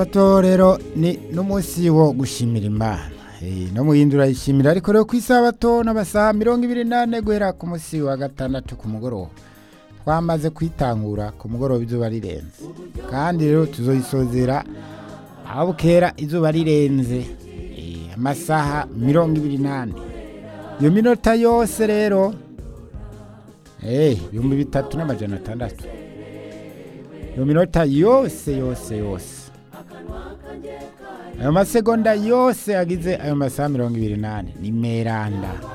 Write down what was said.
Sabato rero ni n'umunsi wo gushimira imana Eh, no muhindura yishimira ariko rero ku isabato n'amasaha mirongo ibiri n'ane guhera ku munsi wa gatandatu ku mugoroba twamaze kwitangura ku mugoroba izuba rirenze kandi rero tuzoyisozera aho bukera izuba rirenze Eh, amasaha mirongo ibiri n'ane iyo minota yose rero eh, ibihumbi bitatu n'amajana atandatu iyo minota yose yose yose ayo masegonda yose agize ayo masaha mirongo ibiri n'ane ni meranda